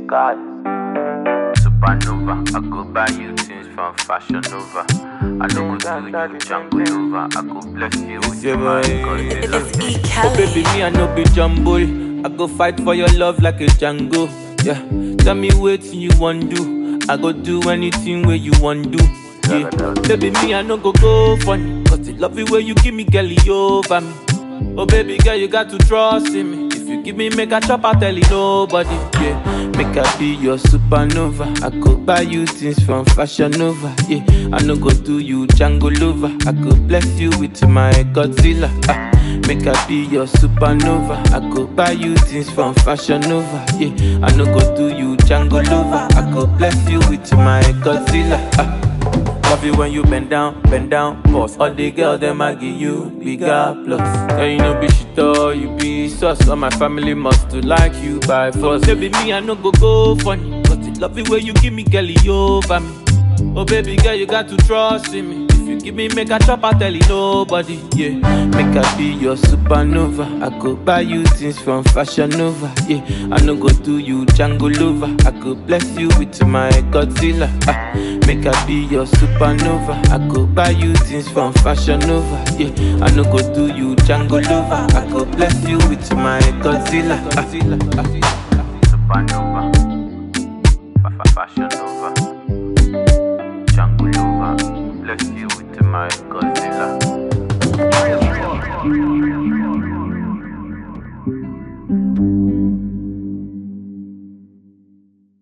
sky. Supernova, I go buy you things from Fashion Nova. I don't go do you Django Nova. I go bless you with Yeah, my boy. Godzilla. It's E. Oh baby, Kelly. me I no be jumble. I go fight for your love like a Django. Yeah, tell me what you want do. I go do anything where you want do. Yeah, baby, me I no go go funny. Cause the love you where you give me, girl, you over me. Oh baby girl, you got to trust in me. If you give me make a chop, I tell you nobody. Yeah, make I be your supernova. I go buy you things from Fashion Nova. Yeah, I no go do you Django lover. I go bless you with my Godzilla. Ah, make I be your supernova. I go buy you things from Fashion Nova. Yeah, I no go do you Django lover. I go bless you with my Godzilla. Ah. Love you when you bend down, bend down, boss. All the girls them I give you bigger plus. Yeah, you know be shit all you be sus. All my family must to like you by force. Baby me I no go go funny, cause the love you when you give me girl you over me. Oh baby girl you got to trust in me. If you give me make a chop I tell you nobody. Yeah, make I be your supernova. I go buy you things from Fashion Nova. Yeah, I no go do you Django lover. I go bless you with my Godzilla. Ah, make I be your supernova. I go buy you things from Fashion Nova. Yeah, I no go do you Django lover. I go bless you with my Godzilla. Ah, ah. Supernova, Fa- fa- Fashion Nova.